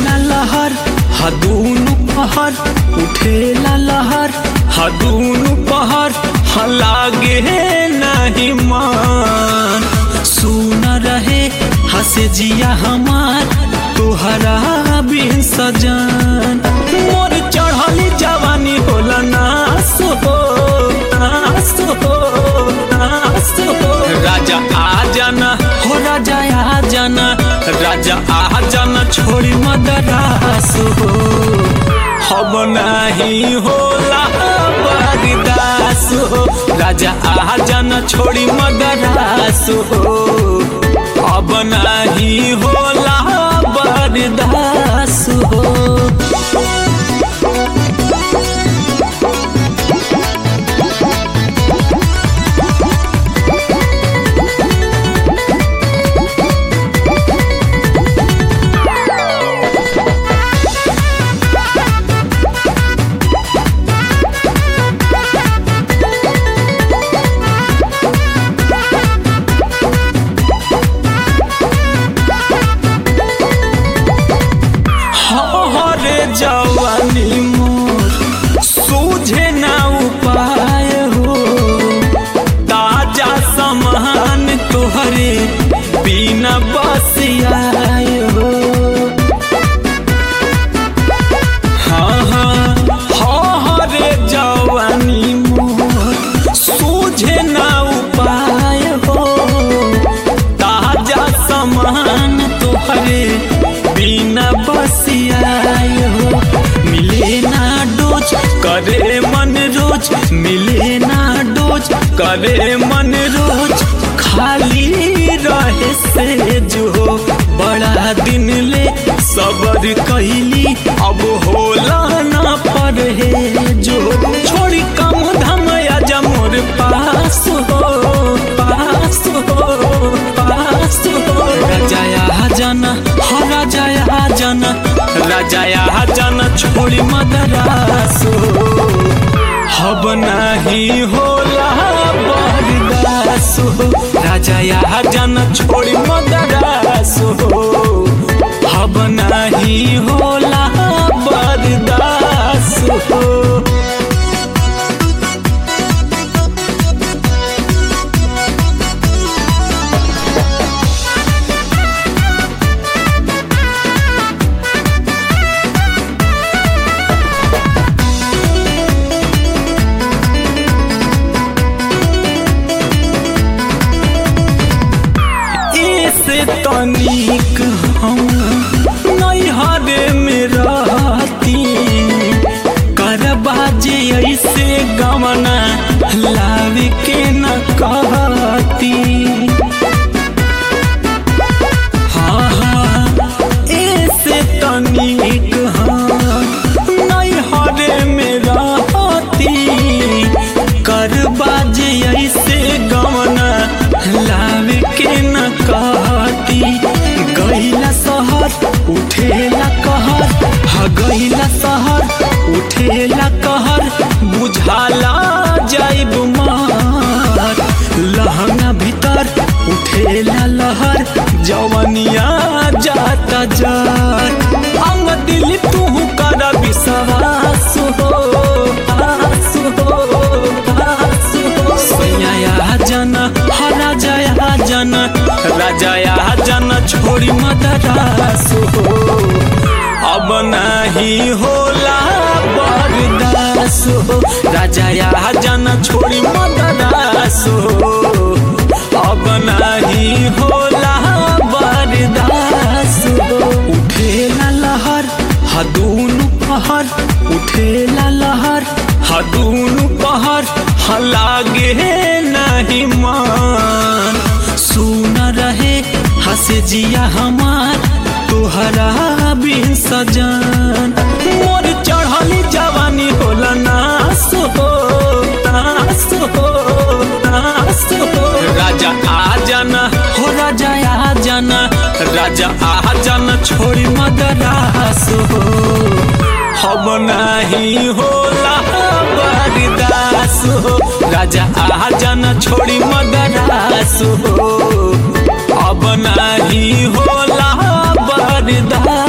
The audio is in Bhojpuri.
मिलेला लहर हदूनु पहर उठेला लहर हदूनु पहर ह लागे नहीं मान सुन रहे हसे जिया हमार तोहरा बिन सजन मोर चढ़ली जवानी होला नास हो नास हो नास हो राजा आ जाना हो राजा आ जाना राजा आ जाना छोड़ी मदरास हो हम नहीं होला बरदास हो राजा आ जाना छोड़ी मदरास हो अब नहीं होला बरदास हो हरे जवानी मोर सूझे ना उपाय हो ताजा समान तोहरे बिना बसियाए हो हाँ हाँ हाँ हरे जवानी मोर सूझे ना उपाय हो ताजा समान तोहरे बिना बसियाए हो मिले ना डोज करे मन रोज मिले ना डोज करे मन रोज खाली रहे से जो बड़ा दिन ले सबर कैली अब होला ना पड़े जो छोड़ी कम धम आजा मोर पास हो पास हो पास हो राजाया जाना हो राजाया जाना राजाया जाना छोड़ी मदरास हो हब नहीं होला बरदास हो राजाया जाना छोड़ी मदरास हो हब नहीं होला बरदास हो ऐसे तनिक हम नैहरे में रहती करबाजे ऐसे गमना लावे के न कहती हाँ हाँ ऐसे तनिक हम नैहरे में रहती करबाजे ऐसे गमना लावे के न कहती गईला शहर उठेला कहर हा गईला शहर उठेला कहर बुझाला जाइब मार लहंगा भीतर उठेला लहर जवनिया जाता जार अंग दिल तू कर विश्वास हो आस हो आस हो सैया जाना हरा जया जाना राजाया जाना छोड़ी मदरास हो अब नहीं होला बरदास हो राजाया जाना छोड़ी मदरास हो अब नहीं होला बरदास हो उठेला लहर हदूनु पहर उठेला लहर हदूनु पहर ह लागे नहीं मान सुन रहे हसे जिया हमार तोहरा बिन सजन मोर चढ़ली जवानी होला नास हो नास हो नास हो राजा आ जाना हो राजा आ जाना राजा आ जाना छोड़ी मदरास हो हम नहीं होला बरदास हो राजा आ जाना छोड़ी मदरास हो अब नहीं होला बरदास